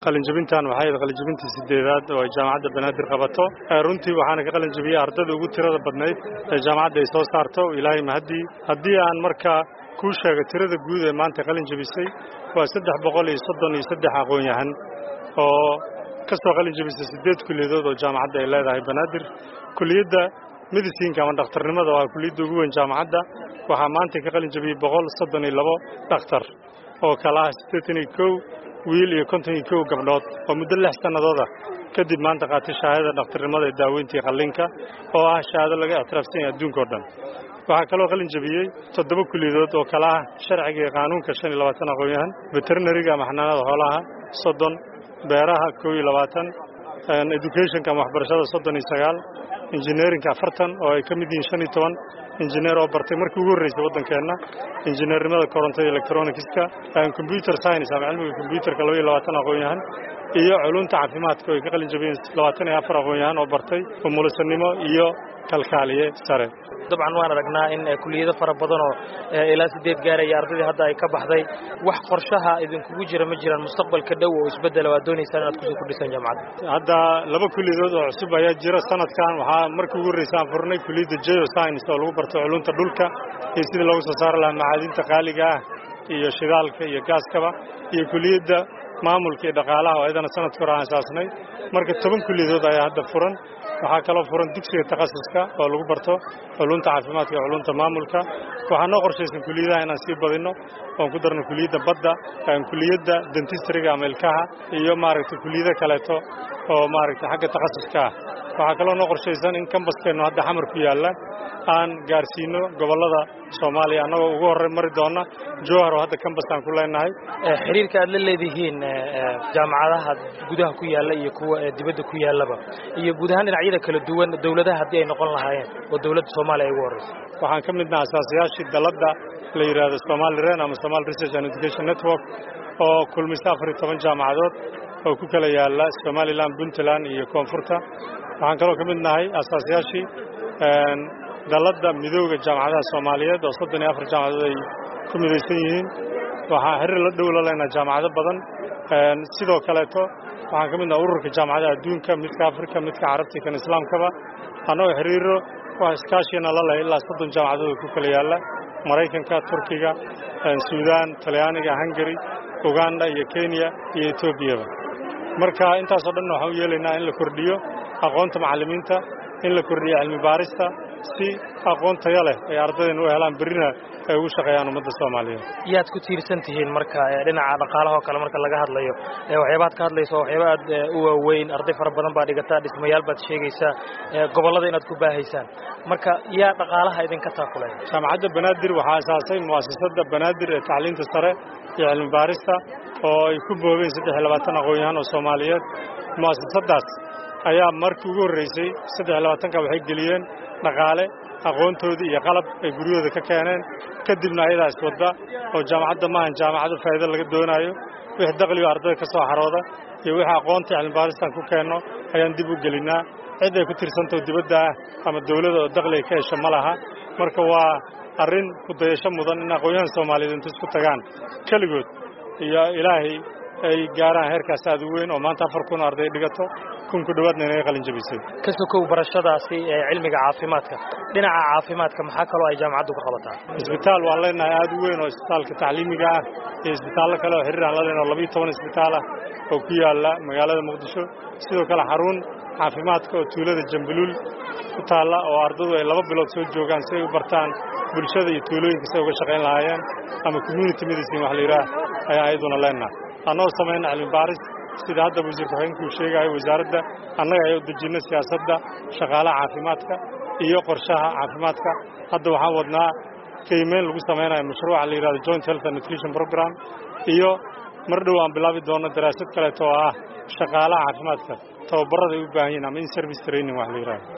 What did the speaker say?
qalinjabintan waxay ahayd qalinjabintii sideedaad oo ay jaamacadda banaadir qabato runtii waxaana ka qalinjabiyey ardada ugu tirada badnayd ee jaamacadda ay soo saarto ilaahay mahaddii haddii aan markaa kuu sheego tirada guud ee maanta qalin jabisay waa saddex boqol iyo soddon iyo saddex aqoon-yahan oo ka soo qalin jabisay siddeed kulliyadood oo jaamacadda ay leedahay banaadir kuliyadda medicinka ama dhakhtarnimada waa kuliyadda ugu weyn jaamacadda waxaa maanta ka qalin jabiyey boqol soddon iyo labo dhakhtar oo kala ah siddeetan iyo kow wiil iyo konton iyo kow gabdhood oo muddo lix sannadooda kadib maanta qaatay shahaadada dhakhtarnimada ee daaweyntii qallinka oo ah shahaado laga ictiraafsan yahay adduunka o dhan waxaa kaloo qalin jabiyey toddoba kuliyadood oo kala ah sharciga iyo qaanuunka shan iyo labaatan aqoon-yahan veterinariga ama xanaanada xoolaha soddon beeraha kow iyo labaatan educationka ama waxbarashada soddon iyo sagaal injineerinka afartan oo ay ka mid yihiin shan iyo toban injineer oo bartay markii ugu horreysay waddankeenna injineernimada korontada electronicska computer science ama cilmiga combyuterka laba iyo labaatan aqoon-yahan iyo culunta caafimaadka oo ay ka qalin jabiyeen labaatan iyo afar aqoon-yahan oo bartay umulisanimo iyo kalkaaliye sare dabcan waan aragnaa in kuliyado fara badan oo ilaa sideed gaaraya ardaydii hadda ay ka baxday wax qorshaha idinkugu jira ma jiraan mustaqbalka dhow oo isbeddela waad doonaysaan inaad kusoo kordhisaan jaamacadda hadda laba kuliyadood oo cusub ayaa jira sanadkan waxaa markii ugu horreysa aan furnay kuliyadda geo science oo lagu barto culunta dhulka iyo sidii loogu soo saari lahaa macaadinta qaaliga ah iyo shidaalka iyo gaaskaba iyo kuliyadda maamulka iyo dhaqaalaha oo ayadana sanadka hore aan asaasnay marka toban kuliyadood ayaa hadda furan waxaa kaloo furan dugsiga takhasuska oo lagu barto culunta caafimaadka iyo culunta maamulka waxaa noo qorshaysan kuliyadaha inaan sii badinno oon ku darno kuliyadda badda kuliyadda dentistriga ama ilkaha iyo maaragtay kuliyado kaleeto oo maaragtay xagga takhasuska ah waxaa kaloo noo qorshaysan in kambaskeenu hadda xamar ku yaalla aan gaarsiino gobollada soomaaliya annagoo ugu horey mari doonna jowhar oo hadda kambas aan ku leenahay xiriirka aad la leedihiin jaamacadaha gudaha ku yaalla iyo kuwa dibadda ku yaallaba iyo guud ahaan dhinacyada kala duwan dowladaha haddii ay noqon lahaayeen oo dowladda soomaaliya ay ugu horreysa waxaan ka midnaha asaasayaashii dalladda la yidhaahdo somali ren ama somali research and education network oo kulmisa afar iyo toban jaamacadood oo ku kala yaalla somalilan puntland iyo koonfurta waxaan kaloo ka mid nahay asaasayaashii dalladda midooda jaamacadaha soomaaliyeed oo soddon iyo afar jaamacadood ay ku midaysan yihiin waxaan xiriir la dhow la leenahay jaamacado badan sidoo kaleeto waxaan ka mid nahay ururka jaamacadaha adduunka midka afrika midka carabta iyo kan islaamkaba annagoo xiriiro wax iskaashiyana la leh ilaa soddon jaamacadood ku kala yaalla maraykanka turkiga suudaan talyaaniga hungari uganda iyo kenya iyo etoobiyaba marka intaasoo dhanna waxaan u yeelaynaa in la kordhiyo aqoonta macallimiinta in la kordhiyo cilmi baarista si aqoon tayo leh ay ardaydan u helaan berrina ay ugu shaqeeyaan ummadda soomaaliyeed yaad ku tiirsan tihiin marka dhinaca dhaqaalaha oo kale marka laga hadlayo waxyaabaad ka hadlaysa waxyaaba aad u waaweyn arday fara badan baa dhigataa dhismayaal baad sheegaysaa gobollada inaad ku baahaysaan marka yaa dhaqaalaha idinka taakulaya jaamacadda banaadir waxaa asaasay mu'asasadda banaadir ee tacliinta sare iyo cilmi baarista oo ay ku boobeen saddex iyo labaatan aqoon-yahan oo soomaaliyeed mu'asasaddaas ayaa markii ugu horraysay saddex iyo labaatanka waxay geliyeen dhaqaale aqoontoodii iyo qalab ay guryahooda ka keeneen kadibna ayadaa iswadda oo jaamacadda maahan jaamacado faa'iido laga doonaayo wixii daqligo ardayda ka soo xarooda iyo wixii aqoonta cilmibaaristan ku keenno ayaan dib u gelinnaa cid ay ku tirsantao dibadda ah ama dawladda oo daqli ay ka hesho ma laha marka waa arrin ku dayasho mudan in aqoonyahan soomaaliyeed inta isku tagaan keligood iyo ilaahay ay gaaraan heerkaas aad u weyn oo maanta afar kun arday dhigato kun ku dhowaadna inaga qalin jabisay ka sokow barashadaasi ee cilmiga caafimaadka dhinaca caafimaadka maxaa kaloo ay jaamacaddu ka qabataa isbitaal waan leenahay aad u weyn oo isbitaalka tacliimiga ah iyo isbitaallo kale oo xiriir aan la leenahay oo labiyo toban isbitaal ah oo ku yaalla magaalada muqdisho sidoo kale xarun caafimaadka oo tuulada jambuluul ku taalla oo ardadu ay laba bilood soo joogaan si ay u bartaan bulshada iyo tuulooyinka si ay uga shaqayn lahaayeen ama community medicine wax la yidhaah ayaan ayaduna leenahay annagoo samayna cilmi baaris sida hadda wasiir ku-xigeenkuu sheegayo wasaaradda annaga ayaa u dejinna siyaasadda shaqaalaha caafimaadka iyo qorshaha caafimaadka hadda waxaan wadnaa qiimeyn lagu samaynayo mashruuca la yidhahdo joint health and nutrition program iyo mar dhow aan bilaabi doonno daraasad kaleeto oo ah shaqaalaha caafimaadka tababarada ay u baahan yihin ama in service training wax la yidhahdo